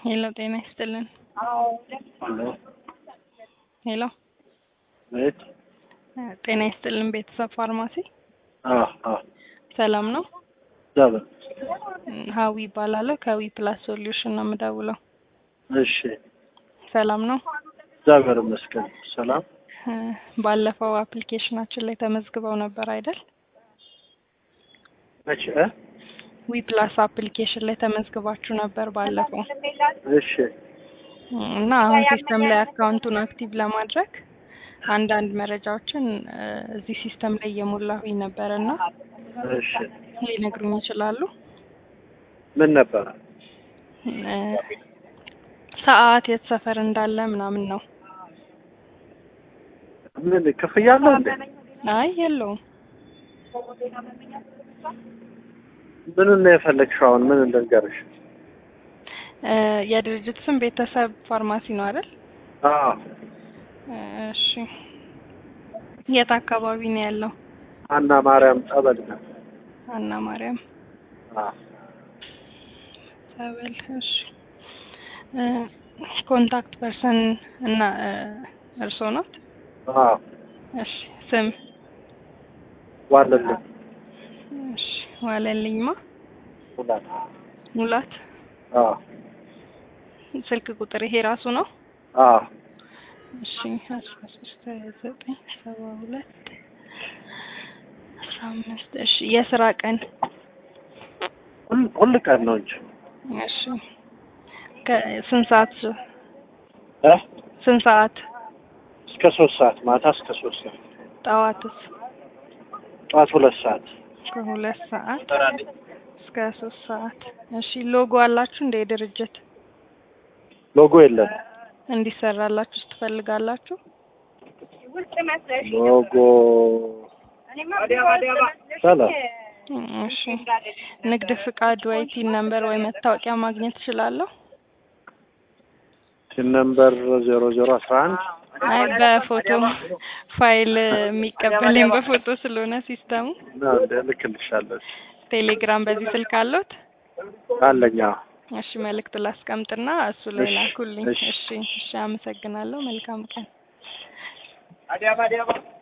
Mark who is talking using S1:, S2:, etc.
S1: ሄሎ ጤና ይስጥልን።
S2: ሄሎ
S1: ሄሎ
S2: ቤት
S1: ጤና ይስጥልን። ቤተሰብ ፋርማሲ
S2: አዎ አዎ
S1: ሰላም ነው?
S2: ዛበ
S1: ሀዊ ይባላለሁ። ከዊ ፕላስ ሶሉሽን ነው የምደውለው።
S2: እሺ
S1: ሰላም ነው?
S2: እግዚአብሔር ይመስገን ሰላም
S1: እ ባለፈው አፕሊኬሽናችን ላይ ተመዝግበው ነበር አይደል?
S2: መቼ እ?
S1: ዊ ፕላስ አፕሊኬሽን ላይ ተመዝግባችሁ ነበር ባለፈው
S2: እሺ
S1: እና አሁን ሲስተም ላይ አካውንቱን አክቲቭ ለማድረግ አንዳንድ መረጃዎችን እ እዚህ ሲስተም ላይ እየሞላሁኝ ነበር እና
S2: እሺ
S1: ሊነግሩኝ ይችላሉ?
S2: ምን ነበረ?
S1: እ ሰዓት የት ሰፈር እንዳለ ምናምን ነው።
S2: ምን ክፍያ አለው እንዴ?
S1: አይ የለውም።
S2: ምኑን ነው የፈለግሽው? አሁን ምን ልንገርሽ?
S1: እ የድርጅት ስም ቤተሰብ ፋርማሲ ነው አይደል?
S2: አዎ
S1: እሺ የት አካባቢ ነው ያለው?
S2: አና ማርያም ጠበል ነው።
S1: አና ማርያም
S2: አዎ
S1: ጸበል። እሺ እ ኮንታክት ፐርሰን እና እ እርስዎ ናት?
S2: አዎ
S1: እሺ ስም?
S2: ዋለልኝ
S1: እሺ ዋለልኝማ
S2: ሁላት
S1: ሙላት።
S2: አዎ
S1: ስልክ ቁጥር ይሄ ራሱ ነው?
S2: አዎ
S1: እሺ አስራ ሶስት ሀያ ዘጠኝ ሰባ ሁለት አስራ አምስት እሺ የስራ ቀን?
S2: ሁል ሁል ቀን ነው እንጂ
S1: እሺ ከስንት ሰዓት
S2: እ
S1: ስንት ሰዓት?
S2: እስከ ሶስት ሰዓት ማታ እስከ ሶስት ሰዓት
S1: ጠዋትስ?
S2: ጠዋት ሁለት ሰዓት
S1: ከሁለት ሰዓት እስከ ሶስት ሰዓት። እሺ ሎጎ አላችሁ እንደ ድርጅት
S2: ሎጎ የለም።
S1: እንዲሰራላችሁ ትፈልጋላችሁ?
S2: ሎጎ ሰላም
S1: እሺ ንግድ ፍቃድ ወይ ቲን ነምበር ወይ መታወቂያ ማግኘት እችላለሁ?
S2: ቲን ነምበር ዜሮ ዜሮ አስራ አንድ
S1: አይ በፎቶ ፋይል የሚቀበለኝ በፎቶ ስለሆነ ሲስተሙ።
S2: ነው እንደ ልክልሻለሁ።
S1: ቴሌግራም በዚህ ስልክ አለዎት?
S2: አለኝ አዎ።
S1: እሺ መልእክት ላስቀምጥና እሱ ላይ
S2: እሺ፣
S1: ላኩልኝ።
S2: እሺ።
S1: እሺ እሺ፣ አመሰግናለሁ። መልካም ቀን።